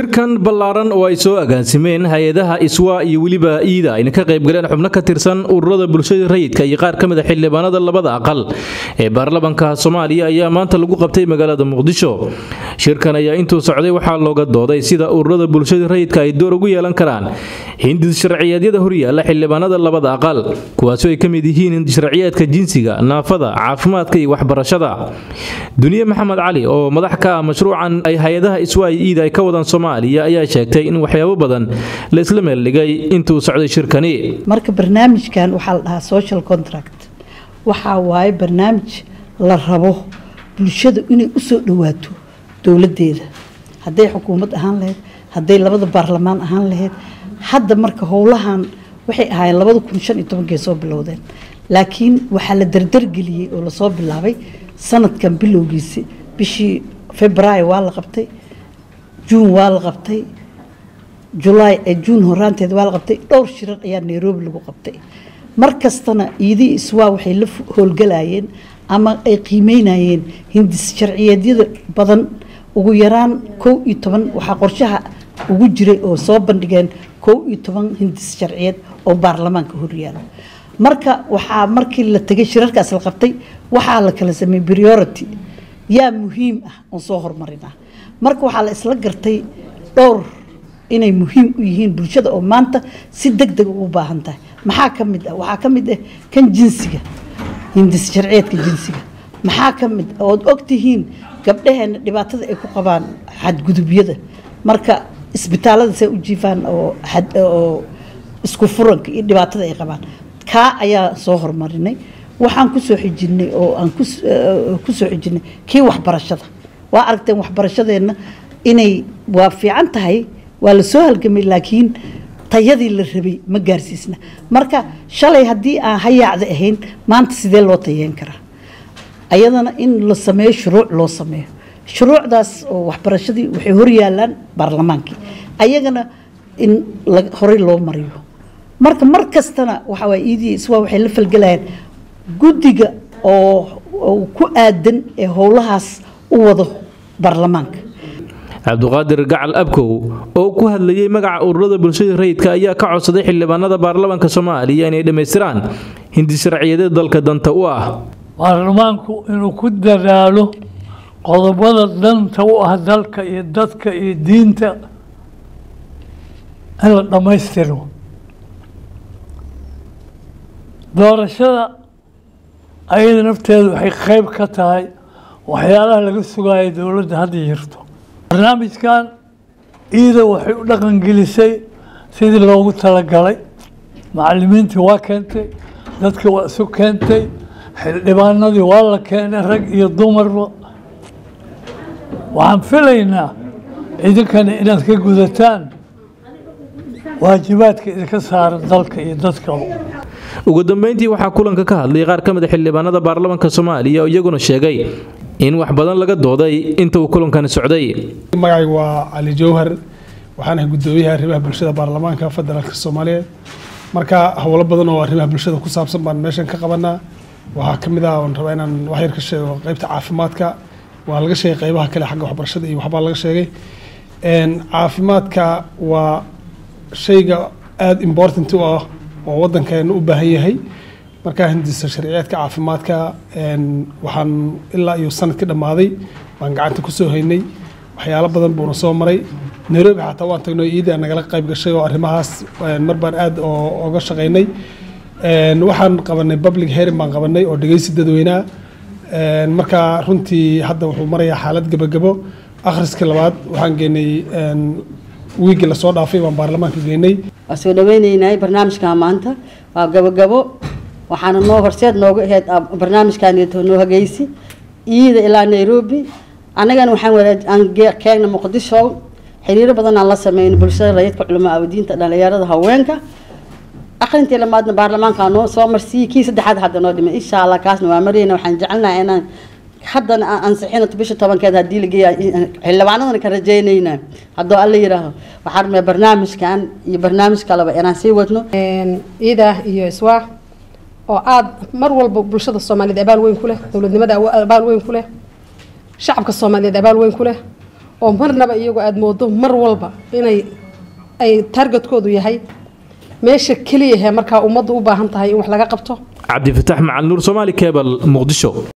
shirkan ballaaran oo ay soo agaasimeen hay-adaha iswa iyo weliba iida ayna ka qaybgaleen xubno ka tirsan ururada bulshada rayidka iyo qaar ka mid a xildhibaanada labada aqal ee baarlamanka soomaaliya ayaa maanta lagu qabtay magaalada muqdisho shirkan ayaa intuu socday waxaa looga dooday sida ururada bulshada rayidka ay door ugu yeelan karaan hindis sharciyeedyada horyaala xildhibaanada labada aqal kuwaasoo ay ka mid yihiin hindisharciyeedka jinsiga naafada caafimaadka iyo waxbarashada duniye maxamed cali oo madax ka ah mashruucan ay hay-adaha iswa iyo iida ay ka wadaan soomaaliya ayaa sheegtay in waxyaabo badan la isla meeldhigay intuu socday shirkani marka barnaamijkan waxaa la dhahaa social contract waxaa waaye barnaamij la rabo bulshada inay usoo dhawaato dowladeeda hadday xukuumad ahaan lahayd hadday labada baarlamaan ahaan lahayd hadda marka howlahan waxay ahaayeen labada kun shan iyo tobankay soo bilowdeen laakiin waxaa la dardargeliyey oo lasoo bilaabay sanadkan bilowgiisi bishii februaayo waa la qabtay juun waa la qabtay julaay ee juun horaanteed waa la qabtay dhowr shirar ayaa nairobi lagu qabtay mar kastana iidii iswaa waxay la howlgalayeen ama ay qiimeynayeen hindis sharciyeedyada badan ugu yaraan kow iyo toban waxaa qorshaha ugu jiray oo soo bandhigeen kow iyo toban hindis sharciyeed oo baarlamaanka horyaala marka waxaa markii la tegay shirarkaas la qabtay waxaa la kala sameeyey priority yaa muhiim ah oon soo hormarinaa marka waxaa la isla gartay dhowr inay muhiim u yihiin bulshada oo maanta si deg deg ugu baahan tahay maxaa ka mid ah waxaa ka mid ah kan jinsiga hindis sharciyeedka jinsiga maxaa ka mid ood ogtihiin gabdhaheena dhibaatada ay ku qabaan xadgudubyada marka isbitaalada say u jiifaan oo oo isku furanka iyo dhibaatada ay qabaan kaa ayaa soo hormarinay waxaan kusoo xijinay oo aan kusoo xijinay kii waxbarashada waa aragteen waxbarashadeenna inay waa fiican tahay waa la soo halgamay laakiin tayadii la rabay ma gaarsiisna marka shalay haddii aan hayaacda ahayn maanta sidee loo tayeyn karaa ayadana in la sameeyo shuruuc loo sameeyo shuruucdaas oo waxbarashadii waxay horyaalaan baarlamaankii ayagana in horey loo mariyo marka mar kastana waxa waay iidii iswaa waxay la falgelayaan guddiga oo ku aadan ee howlahaas u wado baarlamaanka cabduqaadir gacal abkow oo ku hadlayay magaca ururada bulshada rayidka ayaa ka codsaday xildhibaanada baarlamaanka soomaaliya inay dhammaystiraan hindisharciyadeed dalka danta u ah baarlamaanku inuu ku dadaalo qodobada danta u ah dalka iyo dadka iyo diinta in la dhammaystiro doorashada ayada nafteedu waxay qayb ka tahay waxyaalaha laga sugayo dowladda hadda jirto barnaamijkan iida waxay u dhaqangelisay sidii loogu talagalay macalimiintii waa keentay dadka waa isu keentay xildhibaanadii waa la keenay rag iyo dumarba waxaan filaynaa idinkana inaad ka gudataan waajibaadka idinka saaran dalka iyo dadkaba ugu dambeyntii waxaa kulanka ka hadlay qaar ka mid a xildhibaanada baarlamaanka soomaaliya oo iyaguna sheegay in wax badan laga dooday inta uu kulankani socday magacaygu waa cali jowhar waxaanahay guddoomiyaha arrimaha bulshada baarlamaanka federaalka soomaaliyeed marka howlo badan oo arrimaha bulshada ku saabsan baan meeshan ka qabanaa waxaa ka mid ah oon rabaa inaan wax yar ka sheego qeybta caafimaadka waa laga sheegay qeybaha kale xagga waxbarashada iyo waxbaa laga sheegay caafimaadka waa shayga aada important u ah oo waddankeena u baahan yahay markaa hindisa sharciyeedka caafimaadka waxaan ilaa iyo sanadkii dhammaaday baan gacanta kusoo haynay waxyaalo badan buuna soo maray nairobi xataa waan tagnay iida nagala qayb gashay oo arrimahaas mar baan aada oga shaqaynay waxaan qabanay public hearing baan qabanay oo dhegeysi dadweynaha markaa runtii hadda wuxuu marayaa xaalad gebagabo akhriska labaad waxaan geynay wiigii lasoo dhaafay baan baarlamaanka geynay waa soo dhaweyneynay barnaamijka maanta waa gabogabo waxaana noo horseed nooga ahayd barnaamijkaneeto noo hageysi iida ilaa nairobi annagana waxaan keegna muqdisho xiriiro badan aan la sameyn bulshada rayidka culamaa awdiinta dhalinyarada haweenka akhrintii lamaadna baarlamaanka noo soo marsiiyey kii saddexaad hadda noo dhimay insha allah kaasna waa marayna waxaan jecelnahay inaan haddana aan ansixino bisha tobankeed haddii la geeya xildhibaanadana ka rajeynayna hadduu alla yidhaaho waxaan rabnaa barnaamijkan iyo barnaamij kaleba inaan sii wadno ciida iyo iswaa oo aada mar walba bulshada soomaaliyeed abaal weyn ku leh dowladnimada abaal weyn ku leh shacabka soomaaliyeed abaal weyn ku leh oo marnaba iyagoo aada moodo mar walba inay ay targetkoodu yahay meesha keliya he markaa ummaddu u baahan tahay in wax laga qabto cabdifataax macalin nuur soomaali kebal muqdisho